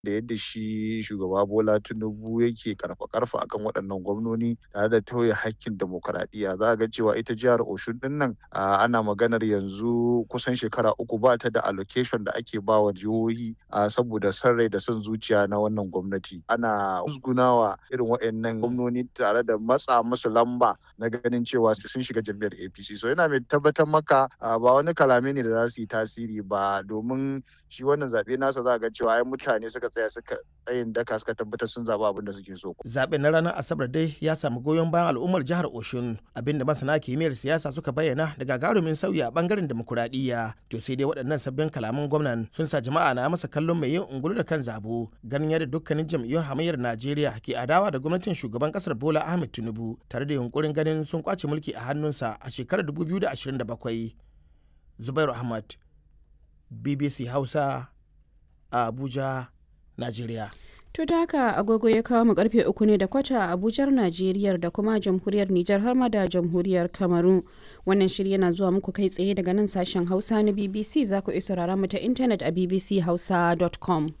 da yadda shi shugaba Bola Tinubu yake karfa-karfa akan waɗannan gwamnoni tare da tauye hakkin demokaradiyya za a ga cewa ita jihar Oshun din nan ana maganar yanzu kusan shekara uku ba ta da allocation da ake ba wa jihohi saboda son rai da son zuciya na wannan gwamnati ana musgunawa irin waɗannan gwamnoni tare da matsa musu lamba na ganin cewa sun shiga jam'iyyar APC so yana mai tabbatar maka ba wani kalame ne da za su yi tasiri ba domin shi wannan zaɓe nasa za a ga cewa ai mutane suka tsaya suka tsayin daka suka tabbatar sun zaɓi abin da suke so. Zaɓen na ranar Asabar dai ya samu goyon bayan al'ummar jihar Oshun abinda masana kimiyyar siyasa suka bayyana da gagarumin sauyi a bangaren demokuraɗiyya. To sai dai waɗannan sabbin kalaman gwamnan sun sa jama'a na masa kallon mai yin ungulu da kan zabo ganin yadda dukkanin jam'iyyar hamayyar Najeriya ke adawa da gwamnatin shugaban kasar Bola Ahmed Tinubu tare da yunkurin ganin sun kwace mulki a hannunsa a shekarar 2027. Zubairu Ahmad, BBC Hausa, a Abuja, Najeriya. To da haka agogo ya kawo mu karfe uku ne da kwata a Abujar Najeriya da kuma jamhuriyar Nijar har ma da jamhuriyar Kamaru. Wannan shiri yana zuwa muku kai tsaye daga nan sashen Hausa na BBC za ku isa rara mu ta intanet a bbchausa.com.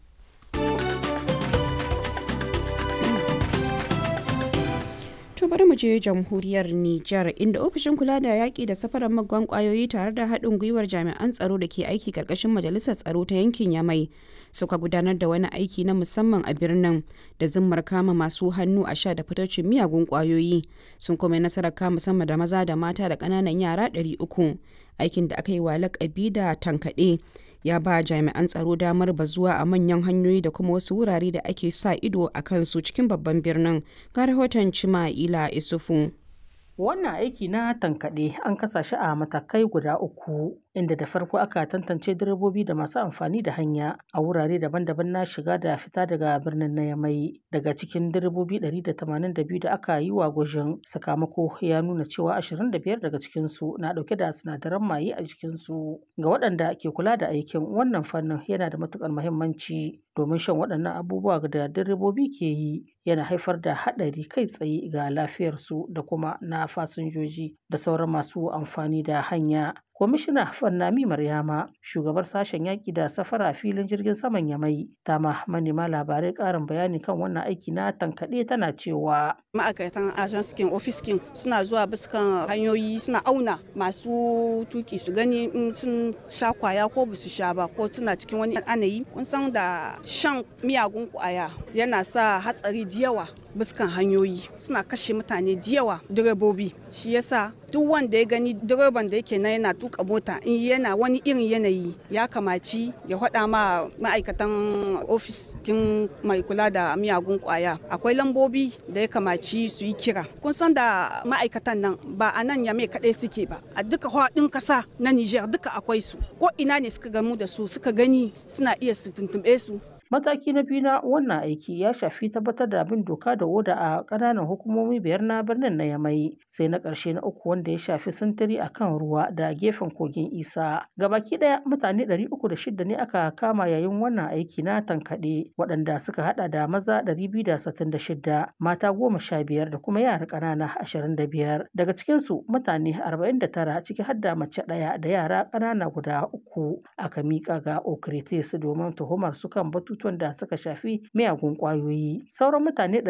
To bari mu je jamhuriyar Nijar inda ofishin kula da yaƙi da safarar magwan ƙwayoyi tare da haɗin gwiwar jami'an tsaro da ke aiki ƙarƙashin majalisar tsaro ta yankin Yamai suka gudanar da wani aiki na musamman a birnin da zimmar kama masu hannu a sha da fitocin miyagun ƙwayoyi sun kuma nasarar kama sama da maza da mata da ƙananan yara 300 aikin da aka yi wa lakabi da tankaɗe ya ba jami'an tsaro damar bazuwa a manyan hanyoyi da kuma wasu wurare da ake sa ido a kansu cikin babban birnin ga rahoton cima'ila isufu wannan aiki na tankaɗe an kasa shi a matakai guda uku inda da farko aka tantance direbobi da masu amfani da hanya a wurare daban-daban na shiga da fita daga birnin na yamai daga cikin direbobi 182 da aka yi wa gwajin sakamako ya nuna cewa 25 daga cikinsu na dauke da sinadaran maye a jikinsu ga waɗanda ke kula da aikin wannan fannin yana da matukar muhimmanci domin shan waɗannan abubuwa da direbobi ke yi yana haifar da haɗari kai tsaye ga lafiyarsu da kuma na fasinjoji da sauran masu amfani da hanya kwamishina fannami maryama shugabar sashen yaƙi da safara a filin jirgin saman yamai ta ma manema labarai ƙarin bayani kan wannan aiki na tankaɗe tana cewa ma'aikatan ajanskin ofiskin suna zuwa biskan hanyoyi suna auna masu tuki su gani in sun sha kwaya ko ba su sha ba ko suna cikin wani anayi kun san da shan miyagun kwaya yana sa hatsari da yawa biskan hanyoyi suna kashe mutane da yawa direbobi shi yasa duk wanda ya gani direban da yake na yana tuka mota in yana wani irin yanayi ya kamaci ya faɗa ma ma'aikatan ofis kin mai kula da miyagun kwaya akwai lambobi da ya kamaci su yi kira kun san da ma'aikatan nan ba a nan ya mai kaɗai suke ba a duka faɗin ƙasa na niger duka akwai su ko ina ne suka gamu da su suka gani suna iya su tuntuɓe su Mataki na biyu na wannan aiki ya shafi tabbatar da bin doka da oda a ƙananan hukumomi biyar na birnin na Yamai, sai na ƙarshe na uku wanda ya shafi sintiri a kan ruwa da gefen kogin Isa. Gabaki ɗaya mutane ɗari uku da shida ne aka kama yayin wannan aiki na tankaɗe, waɗanda suka haɗa da maza ɗari biyu da sittin da shida, mata goma sha biyar da kuma yara ƙanana ashirin da biyar. Daga cikinsu mutane arba'in da tara ciki har da mace ɗaya da yara ƙanana guda uku aka miƙa ga Okritis domin tuhumar su kan batutu batutuwan da suka shafi miyagun kwayoyi sauran mutane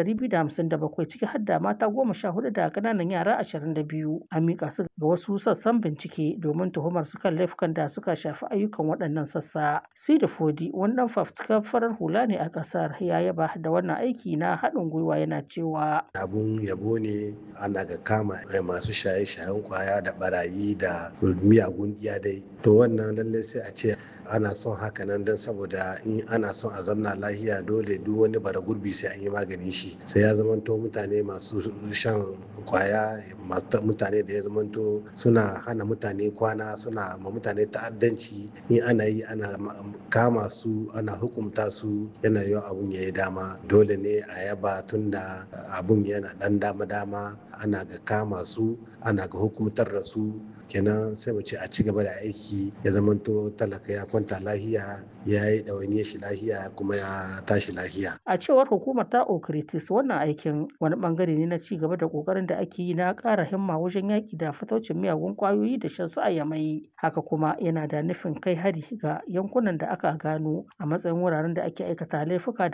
257 ciki har da mata goma sha hudu da kananan yara 22 an mika su ga wasu sassan bincike domin tuhumar su kan laifukan da suka shafi ayyukan waɗannan sassa sida fodi wani dan fafutukar farar hula ne a ƙasar ya yaba da wannan aiki na haɗin gwiwa yana cewa abun yabo ne ana ga kama masu shaye-shayen kwaya da barayi da miyagun iyadai to wannan lallai sai a ce ana son haka nan don saboda in ana son a zamna lahiya dole duk wani bara gurbi sai an yi maganin shi sai ya zamanto mutane masu shan kwaya mutane da ya zamanto suna hana mutane kwana suna ma mutane ta'addanci in ana yi ana kama su ana hukumta su yana yiwa abun ya yi dama dole ne a yaba tunda abun yana dan dama-dama ana ga kama su ana ga hukumtar da su kenan sai mu ce a ci gaba da aiki ya zamanto talaka ya kwanta lahiya ya yi ɗawainiyar shi lahiya kuma ya tashi lahiya. A cewar hukumar ta Okritis wannan aikin wani bangare ne na ci gaba da kokarin da ake yi na ƙara himma wajen yaƙi da fataucin miyagun ƙwayoyi da shan su a yamai. Haka kuma yana da nufin kai hari ga yankunan da aka gano a matsayin wuraren da ake aikata laifuka